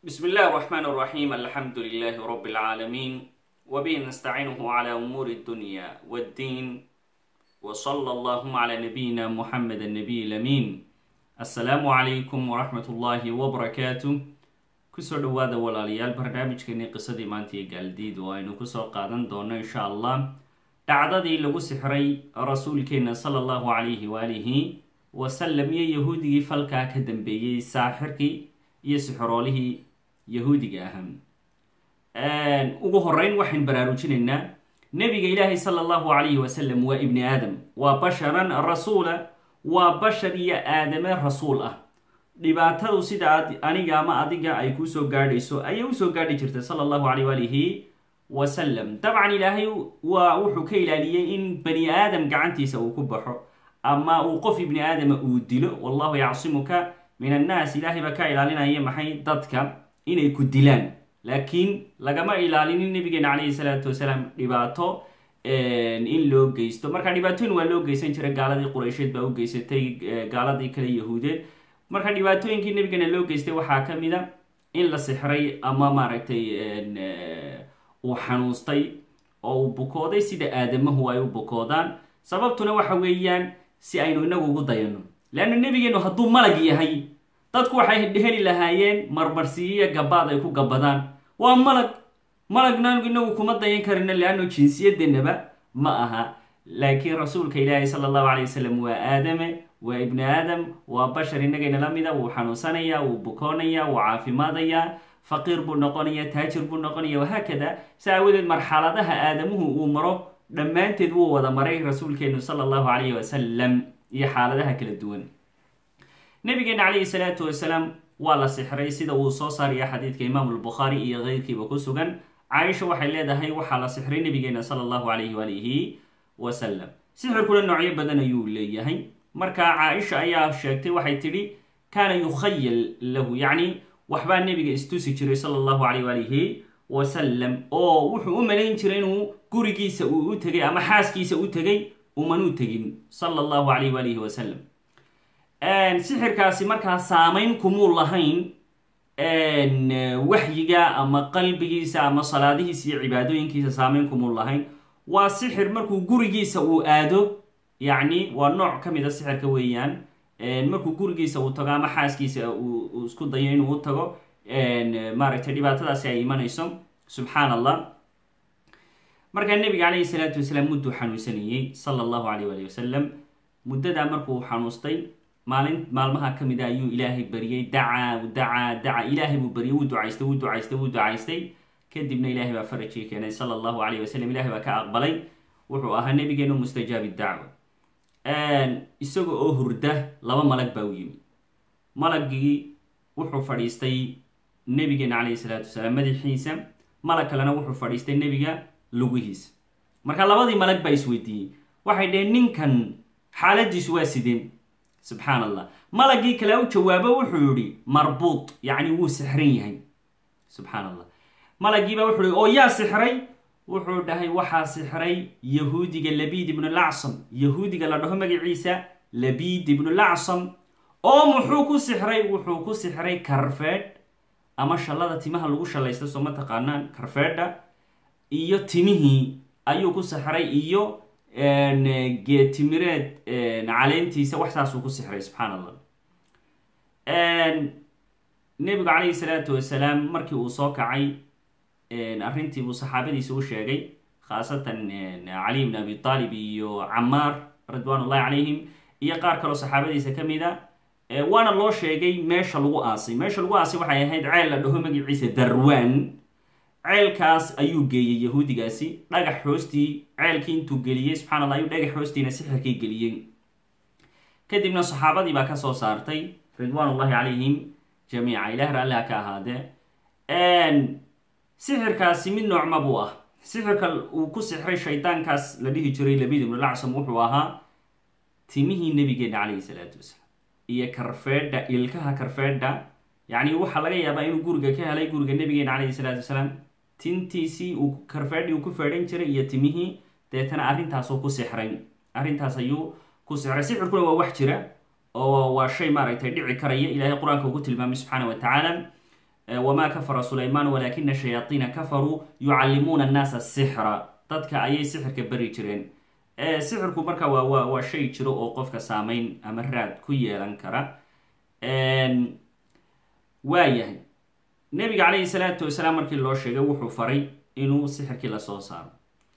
بسم الله الرحمن الرحيم الحمد لله رب العالمين وبه نستعينه على أمور الدنيا والدين وصلى اللهم على نبينا محمد النبي الأمين السلام عليكم ورحمة الله وبركاته kusoo dhawaada walaalayaal barnaamijkeeni qisadii maanta iyo gaaldiid oo aynu kusoo qaadan doono insha allah dhacdadii lagu sixray rasuulkeena sala allahu calayhi waalihi wasalam iyo yahuudigii falkaa ka dambeeyey saaxirkii iyo sixroolihii yahuudiga ahaa ugu horeyn waxayn baraarujinaynaa nabiga ilaahay sala allahu calayhi wasalam waa ibni aadam waa basharan rasuula waa bashar iyo aadame rasuul ah dhibaatadu sida aniga ama adiga ay kusoo gaadhayso ayay usoo gaadhi jirtay sala allahu calayh waalihi wasalam dabcan ilaahay waa wuxuu ka ilaaliyey in bani aadam gacantiisa uu ku baxo ama uu qof ibni aadama uu dilo wallahu yacsimuka min annaas ilaahay baa ka ilaalinaya maxay dadka inay ku dilaan laakiin lagama ilaalinin nabigeena calayhi salaatu wasalaam dhibaato in loo geysto marka dhibaatooyin waa loo geysan jiray gaaladii qureysheed baa u geysatay gaaladii kale yahuudeed marka dhibaatooyinkii nabigana loo geystay waxaa ka mid a in la sixray ama maaragtay uu xanuustay oo uu bukooday sida aadamahu ay u bukoodaan sababtuna waxa weeyaan si aynu inagu ugu dayano leanna nebigeenu hadduu malag yahay dadku waxay heli lahaayeen marmarsiiyo gabaad ay ku gabadaan waa malag malagna inagu kuma dayan karino leanno jinsiyadeenaba ma aha laakiin rasuulka ilaahi sala allahu calay wasalam waa aadame waa ibni aadam waa bashar inagayna la mida wuu xanuunsanayaa wuu bukoonaya wuu caafimaadayaa faqiir buu noqonaya taajir buu noqonaya wahaakada si aawadeed marxaladaha aadamuhu uu maro dhammaanteed wuu wada maray rasuulkeenu sala allahu calayhi wasalam iyo xaaladaha kala duwan nabigeena calayhi salaatu wasalaam waa la sixray sida uu soo saaraya xadiidka imaamu lbukhaari iyo keyrkiiba ku sugan caaisha waxay leedahay waxaa la sixray nabigeena sala allahu calayhi waalihi wasalam sixirkuna noocyo badan ayuu leeyahay marka caaisha ayaa sheegtay waxay tidhi kaana yukhayal lahu yacni waxbaa nebiga istusi jiray sala allahu calayh waalihi wasalam oo wuxuu u malayn jiray inuu gurigiisa uu u tegay ama xaaskiisa u tegay umanuu tegin sala allahu calayh waalihi wasalam sixirkaasi markaa saameyn kumuu lahayn waxyiga ama qalbigiisa ama salaadihiisa iyo cibaadooyinkiisa saameyn kumuu lahayn waa sixir markuu gurigiisa uu aado yacni waa nooc ka mid a sixirka weeyaan markuu gurigiisa uu tago ama xaaskiisa uu isku dayo inuu u tago maaragtay dhibaatadaasi ay imanayso subxaan allah markaa nebiga calayhi salaatu wasalaam mudduu xanuunsanayey sala allahu calayh waali wasalam muddadaa markuu xanuustay maalin maalmaha ka mid a ayuu ilaahay bariyey dacaa dacaa daca ilaahay buu bariyey wuu ducaystay wuu ducaystay wuu ducaystay kadibna ilaahay baa farajii keenay sala allahu calayh wasalam ilahay baa ka aqbalay wuxuu ahaa nabigeenu mustajaabi dacwa isaga oo hurda laba malag baa u yimi malagii wuxuu fadhiistay nabigeena calayhi salaatu wasalaam madaxiisa malag kalena wuxuu fadhiistay nebiga lugihiisa marka labadii malag baa isweydiiyey waxay dhaheen ninkan xaaladiisu waa sideen subxaan allah malagii kale u jawaabo wuxuu yihi marbuud yacni wuu sixran yahay subxaan allah malagiibaa wuxuu yihi oo yaa sixray wuxuu dhahay waxaa sixray yahuudiga labiid ibnu lacsam yahuudiga la dhaho magaciisa labiid ibnu lacsam oo muxuu ku sixray wuxuu ku sixray karfeedh ama shallada timaha lagu shallaysta soo ma taqaanaan karfeedha iyo timihii ayuu ku sixray iyo geetimireed caleentiisa wax saasuu ku sixray subxaan allah nebigu calayhi salaatu wasalaam markii uu soo kacay arrintii buu saxaabadiisa u sheegay khaasatan cali bn abi aalib iyo camaar ridwaan ullahi calayhim iyo qaar kaloo saxaabadiisa ka mid a waana loo sheegay meesha lagu aasay meesha lagu aasay waxay ahayd ceel la dhaho magaciisa darwaan ceelkaas ayuu geeyey yahuudigaasi dhagax hoostii ceelkii intuu geliyey subxana allah ayuu dhagax hoostiina sixirkii geliyey kadibna saxaabadii baa kasoo saartay ridwaan ullahi calayhim jamiica ilaah raalliha ka ahaadee sixirkaasi mid noocma buu ah sixirka uu ku sixray shaydaankaas la dhihi jiray labid ibnu lacsam wuxuu ahaa timihii nabigeena calayhi salaatu wasalaam iyo karfeedha ilkaha karfeedha yacni waxaa laga yaabaa inuu guriga ka helay guriga nabigeena calayhi salaatu wasalaam tintiisii uu karfeedhii uu ku feedhan jiray iyo timihii deetana arrintaasuu ku sixray arrintaas ayuu ku sixray sixirkuna waa wax jira oo waa shay maaragtay dhici karaya ilaahay qur-aanka ugu tilmaamay subxaana wa tacaala wamaa kafara sulaymaan walaakina shayaaiina kafaruu yucallimuuna annaasa sixra dadka ayay sixirka beri jireen sixirku marka waa waa waa shay jiro oo qofka saameyn ama raad ku yeelan kara waa yahay nebiga calayhi salaatu wasalaam markii loo sheegay wuxuu faray inuu sixirkii lasoo saaro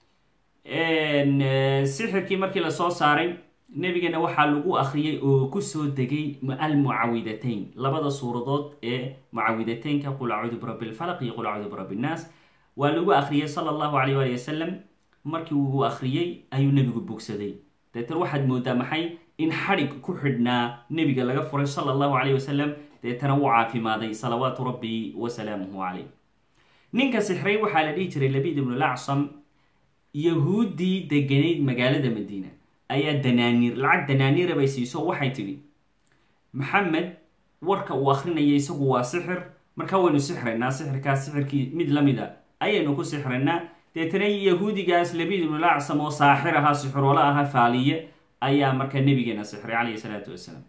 sixirkii markii lasoo saaray nebigana waxaa lagu akriyay oo kusoo degay almucawidatayn labada suuradood ee mucawidateynka qul acuudu birabbi lfalaq iyo qul acuudu birabbi nnaas waa lagu akriyay sala allahu alayh waali wasalam markii uu akriyey ayuu nebigu bogsaday deetan waxaad moodaa maxay in xadhig ku xidhnaa nebiga laga furay sala allahu calayh wasalam deetana wuu caafimaaday salawaatu rabbi wasalaamuhu calayh ninka sixray waxaa la dhihi jiray labid ibnu lacsam yahuuddii deganayd magaalada madiina ayaa danaaniir lacag danaaniira bay siiso waxay tidhi maxamed warka uu akrinaya isagu waa sixir markaa waynu sixraynaa sixirkaas sixirkii mid lamid a ayaynu ku sixraynaa deetana yahuudigaas labid ibnu lacsam oo saaxir ahaa sixiroola ahaa faaliye ayaa markaa nabigeena sixray calayhi salaatu wasalaam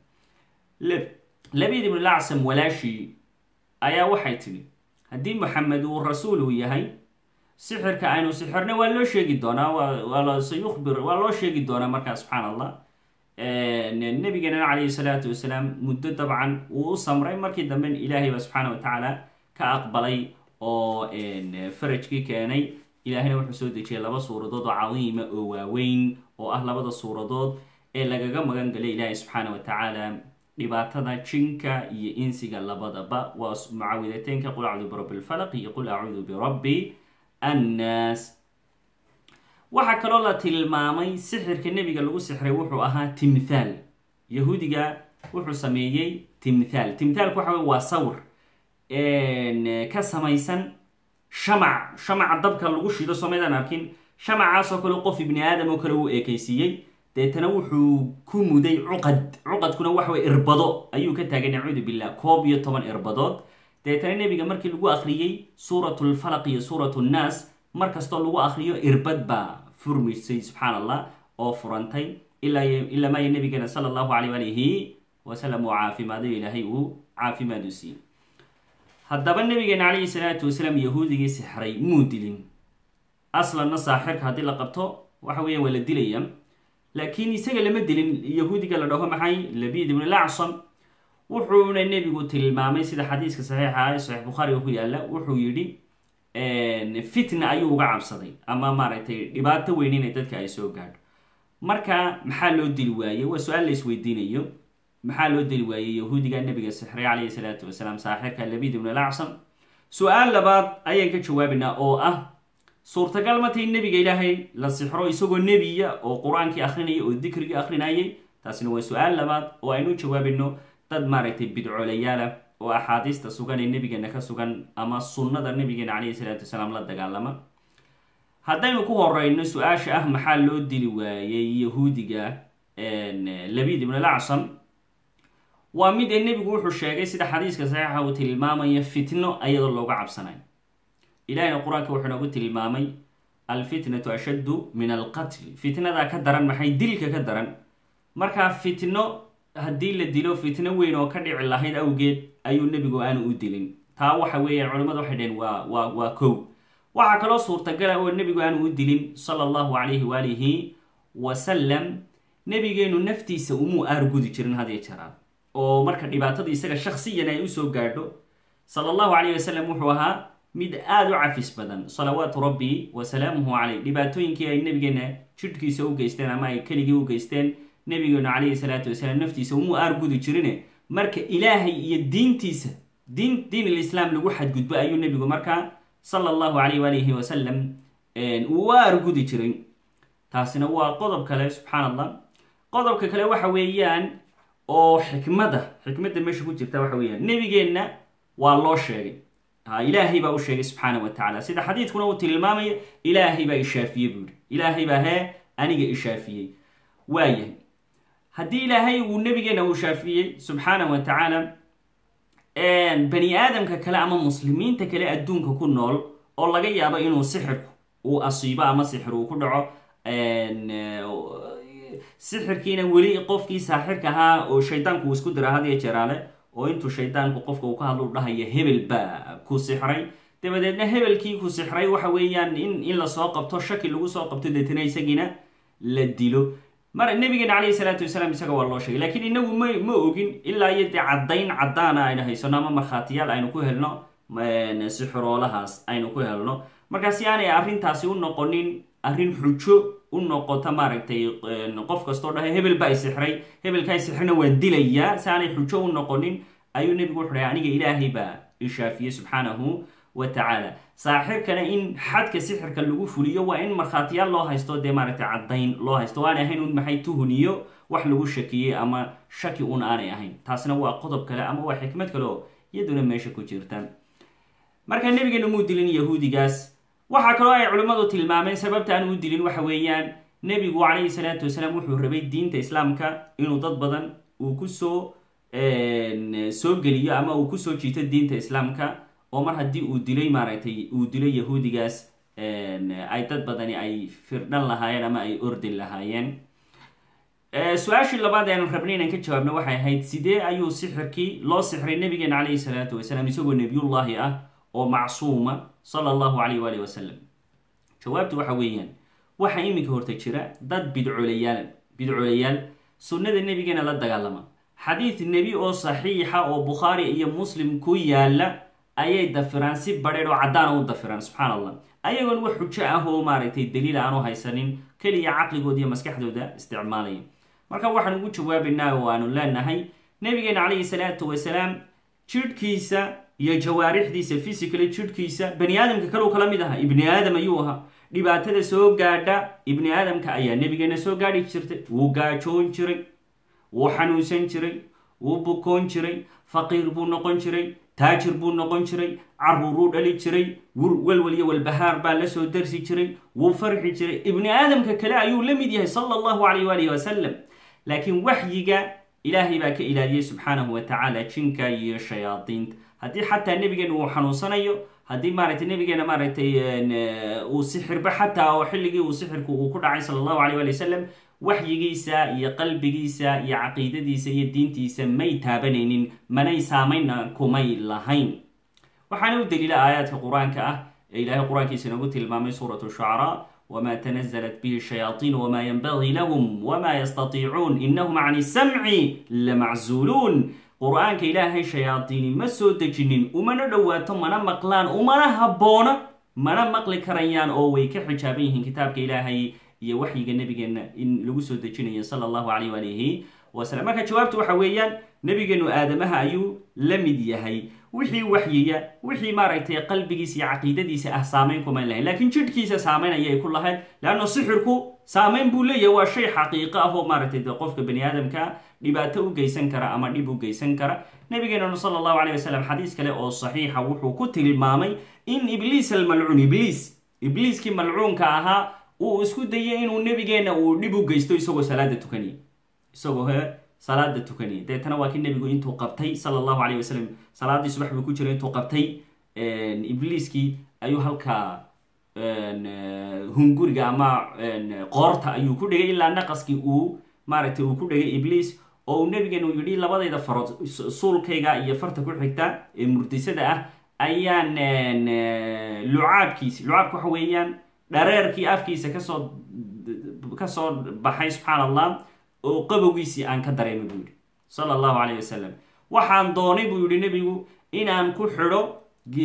labid ibnu lacsam walaashii ayaa waxay tidhi haddii maxamed uu rasuul uu yahay sixirka aynu sixirna waa loo sheegi doonaa waa sayukhbir waa loo sheegi doonaa markaa subxaan allah nabigeena calayhi salaatu wasalaam muddo dabcan wuu u samray markii dambe ilaahay baa subxaana watacaala ka aqbalay oo farajkii keenay ilaahayna wuxuu soo dejiyay laba suuradood oo cadiima oo waaweyn oo ah labada suuradood ee lagaga magan galay ilaahay subxaana wa tacaala dhibaatada jinka iyo insiga labadaba waa mucaawidateynka qul acuudu birabbi lfalaq iyo qul acuudu birabbi annaas waxaa kaloo la tilmaamay sixirka nebiga lagu sixray wuxuu ahaa timthaal yahuudiga wuxuu sameeyey timthaal timthaalku waxa wey waa sawir ka samaysan shamac shamaca dabka lagu shido somaydaan arkin shamacaasoo kale qof ibni aadam oo kale uu eekaysiiyey deetana wuxuu ku muday cuqad cuqadkuna waxaway irbado ayuu ka taagay nacuudu billah koob iyo toban irbadood deetana nebiga markii lagu akhriyey suurat lfalaq iyo suurat nnaas mar kastoo lagu akriyo irbad baa furmisay subxaan allah oo furantay ilaa maaya nabigeena sala allahu alayh alihi wasalam uu caafimaaday ilaahay uu caafimaad u siiyey haddaba nabigeena calayhi salaatu wasalaam yahuudigii sixray muu dilin aslanna saaxirka haddii la qabto waxa weeya waa la dilaya laakiin isaga lama dilin yahuudiga la dhaho maxay labid ibnu lacsam wuxuuna nebigu tilmaamay sida xadiiska saxiixa ah ee saxiix bukhaariga ku yaala wuxuu yidhi fitna ayuu uga cabsaday ama maaragtay dhibaato weyn inay dadka ay soo gaadho marka maxaa loo dili waayey waa su-aal la isweydiinayo maxaa loo dili waayey yahuudiga nabiga sixray calayhi salaatu wasalaam saaxirka labid ibnu lacsam su-aal labaad ayaan ka jawaabaynaa oo ah suurtagal matay nebiga ilaahay la sixro isagoo nebiya oo qur-aankii akrinaya oo dikrigii akrinayay taasina waa su-aal labaad oo aynu jawaabayno dad maaragtay bidcoolayaalah oo axaadiista sugan ee nebigeena ka sugan ama sunnada nabigeena calayhi salaatu wasalaam la dagaalama haddaynu ku horeyno su-aasha ah maxaa loo dili waayey yahuudiga labid ibnu lacsam waa mid ee nebigu wuxuu sheegay sida xadiiska saxiixa uu tilmaamaya fitno ayadoo looga cabsanayo ilahina qur-aanka wuxuu noogu tilmaamay alfitnatu ashaddu min alqatl fitnadaa ka daran maxay dilka ka daran markaa fitno haddii la dilo fitno weyn oo ka dhici lahayd awgeed ayuu nebigu aanu u dilin taa waxa weeyaan culimmadu waxay dhaheen waa waa waa kow waxaa kaloo suurtagala oo nebigu aanu u dilin sala allahu calayhi waalihi wasalam nebigeenu naftiisa umuu aargudi jirin hadiyo jaraan oo marka dhibaatada isaga shaksiyan ay usoo gaadho sala allahu calayh wasalam wuxuu ahaa mid aada u cafis badan salawaatu rabbi wa salaamuhu caleyh dhibaatooyinkii ay nebigeena jidhkiisa u geysteen ama ay keligii u geysteen nebigeenu calayhi salaatu wasalaam naftiisa umuu aargudi jirine marka ilaahay iyo diintiisa diin diin alislaam lagu xadgudbo ayuu nebigu markaa sala allahu calayh waalihi wasalam uu u aargudi jiray taasina waa qodob kale subxaan allah qodobka kale waxa weeyaan oo xikmada xikmadda meesha ku jirta waxa weeyaan nebigeenna waa loo sheegay ilaahay baa u sheegay subxaana wa tacala sida xadiidkuna uu tilmaamayo ilaahay baa ishaafiyey buu yihi ilaahay baa hee aniga ishaafiyey waayahay haddii ilaahay uu nabigeena uu shaafiyey subxaana wa tacaala bani aadamka kale ama muslimiinta kale adduunka ku nool oo laga yaabo inuu sixirku uu asiibo ama sixir uu ku dhaco sixirkiina weli qofkii saaxirka ahaa oo shaydaanku uu isku dira hadiyo jeraale oo intuu shaydaanku qofka uu ka hadlo u dhahaya hebel baa ku sixray dabadeedna hebelkii ku sixray waxa weeyaan in in lasoo qabto shaki lagu soo qabto deetana isagiina la dilo mar nabigeena calayhi salaatu wasalaam isaga waa loo sheegay laakiin inagu ma ma ogin ilaa iyo dee caddayn caddaana aynu haysano ama markhaatiyaal aynu ku helno sixiroolahaas aynu ku helno markaa si aanay arrintaasi u noqonin arrin xujo u noqota maaragtay qof kastoo dhahay hebel baa isixray hebelkaa isixrayna waan dilayaa si aanay xujo u noqonin ayuu nebigu wuxu dhahay aniga ilaahay baa ishaafiyey subxaanahu wa tacaala saaxirkana in xadka sixirka lagu fuliyo waa in markhaatiyaal loo haysto dee maaragtay caddayn loo haysto waanay ahayn un maxay tuhuniyo wax lagu shakiyey ama shaki un aanay ahayn taasna waa qodob kale ama waa xikmad kale oo iyaduna meesha ku jirta marka nebigeena muu dilin yahuudigaas waxaa kaloo ay culimmadu tilmaameen sababta aan u dilin waxa weeyaan nebigu calayhi salaatu wasalaam wuxuu rabay diinta islaamka inuu dad badan uu kusoo soo geliyo ama uu kusoo jiito diinta islaamka oo mar haddii uu dilay maaragtay uu dilay yahuudigaas ay dad badani ay firdhan lahaayeen ama ay ordi lahaayeen su-aashii labaad eanu rabnay inaan ka jawaabno waxay ahayd sidee ayuu sixirkii loo sixray nabigeena calayhi salaatu wasalaam isagoo nebiyullaahi ah oo macsuuma sala allahu calayh waalih wasalam jawaabtu waxa weeyaan waxaa iminka horta jira dad bidcolayaal bidcolayaal sunnada nebigeena la dagaalama xadiid nebi oo saxiixa oo bukhaari iyo muslim ku yaala ayay dafiraan si badheedh oo caddaana u dafiraan subxaan allah ayagoon wax xujo ah oo maaragtay daliil aanu haysanin keliya caqligooda iyo maskaxdooda isticmaalaya marka waxaan ugu jawaabaynaa oo aanu leenahay nabigeena calayhi salaatu wasalaam jidhkiisa iyo jawaarixdiisa physically jidhkiisa bani aadamka kaleu kala mid ahaa ibni aadam ayuu ahaa dhibaatada soo gaadha ibni aadamka ayaa nabigeena soo gaadhi jirtay wuu gaajoon jiray wuu xanuunsan jiray wuu bukoon jiray faqiir buu noqon jiray taajir buu noqon jiray caruuruu dhali jiray walwal iyo walbahaar baa lasoo darsi jiray wuu farxi jiray ibni aadamka kale ayuu la mid yahay sala allahu calayh waalihi wasalam laakiin waxyiga ilaahay baa ka ilaaliyey subxaanahu wa tacaala jinka iyo shayaadiinta haddii xataa nebigeena uu xanuunsanayo haddii maaragtay nabigeena maaragtay uu sixirba xataa oo xilligii uu sixirku uu ku dhacay sala allahu calayh waali wasalam waxyigiisa iyo qalbigiisa iyo caqiidadiisa iyo diintiisa may taabanaynin manay saamayna kumay lahayn waxaana u daliila aayaadka qur-aanka ah ee ilaahay qur-aankiisa inoogu tilmaamay suuratu shucaraa wma tnaزlat bih shayaaiin wma ynbagii lahm wma ystatiicuun inahum can samci lamaczuuluun qur-aanka ilaahay shayaadiini ma soo dejinin umana dhowaato mana maqlaan umana habboona mana maqli karayaan oo way ka xijaaban yihiin kitaabka ilaahay iyo waxyiga nabigeena in lagu soo dejinayo sala allahu calayh alihi wasalam marka jawaabtu waxa weeyaan nabigeenu aadamaha ayuu la mid yahay wixii waxyiya wixii maaragtay qalbigiisa iyo caqiidadiisa ah saamayn kumayn lahayn laakiin jidhkiisa saamayn ayay ku lahayd leanna sixirku saamayn buu leeyahay waa shay xaqiiqo ah oo maaragtay de qofka bani aadamka dhibaato u geysan kara ama dhib u geysan kara nabigeenanu sala allahu calayh wasalam xadiis kale oo saxiixa wuxuu ku tilmaamay in ibliis almalcuun ibliis ibliiskii malcuunka ahaa uu isku dayay inuu nabigeena uu dhib u geysto isagoo salaada tukanaya isagoo he salaada tukanaya deetana waa kii nebigu intuu qabtay sala allahu calayh wasalam salaadii subax buu ku jira intuu qabtay ibliiskii ayuu halkaa hunguriga ama qoorta ayuu ku dhigay ilaa naqaskii uu maaragtay uu ku dhigay ibliis oo uu nabigeenu yidhi labadayda farood suulkayga iyo farta ku xigta ee murdisada ah ayaan lucaabkiisi lucaabka waxa weeyaan dhareerkii afkiisa kasoo kasoo baxay subxaan allah oo qabowgiisii aan ka dareemay buu yidhi sala allahu calayh wasalam waxaan doonay buu yidhi nebigu inaan ku xidho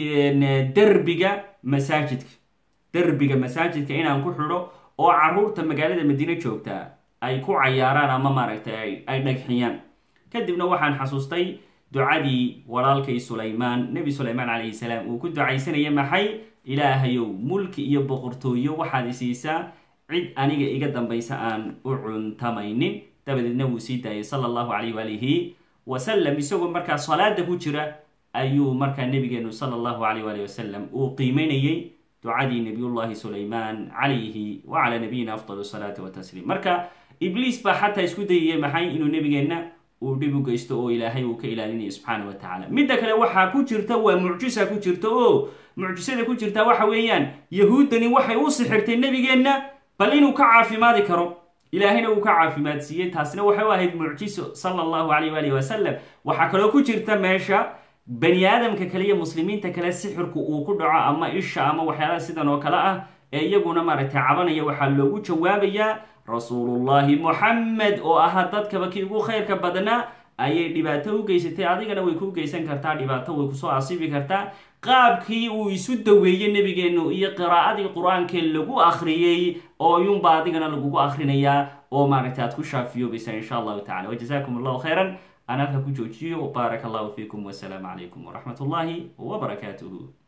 derbiga masaajidka derbiga masaajidka inaan ku xidho oo caruurta magaalada madiine joogtaa ay ku cayaaraan ama maaragtay ay dhagxiyaan kadibna waxaan xasuustay ducadii walaalkay sulaymaan nebi sulaymaan calayhi salaam uu ku ducaysanaya maxay ilaahayow mulki iyo boqortooyo waxaad isiisaa cid aniga iga dambaysa aan u cuntamaynin dabadeedna wuu sii daayay sala allahu calayh waalihi wasalam isagoo markaa salaada ku jira ayuu markaa nabigeenu sala allahu calayh waalihi wasalam uu qiimeynayey ducadii nabiyullahi sulaymaan calayhi wa calaa nabiyina afdal salaati watasliim marka ibliis baa xataa isku dayaya maxay inuu nebigeenna uu dhib u geysto oo ilaahay uu ka ilaalinayo subxaana wa tacaala midda kale waxaa ku jirta waa mucjisa ku jirta oo mucjisada ku jirta waxa weeyaan yahuuddani waxay u sixirtay nebigeenna bal inuu ka caafimaadi karo ilaahayna uu ka caafimaadsiiyey taasina waxay u ahayd mucjiso sala allahu calayh waalihi wasalam waxaa kaloo ku jirta meesha bani aadamka kale iyo muslimiinta kale sixirku uu ku dhaco ama isha ama waxyaalaha sidan oo kale ah ee iyaguna maaragtay cabanaya waxaa loogu jawaabayaa rasuulullahi moxamed oo ahaa dadkaba kii ugu khayrka badnaa ayay dhibaato u geysatay adigana way kuu geysan kartaa dhibaato way kusoo asiibi kartaa qaabkii uu isu daweeyey nebigeenu iyo qiraa'adii qur-aankee lagu akhriyey oo yunba adigana lagugu akhrinayaa oo maaragtay aad ku shaafiyoobaysaa insha allahu tacala wajazakum allahu khayran aan halka ku joojiyo baaraka allahu fiikum wasalaamu calaykum waraxmat ullahi wbarakaatuhu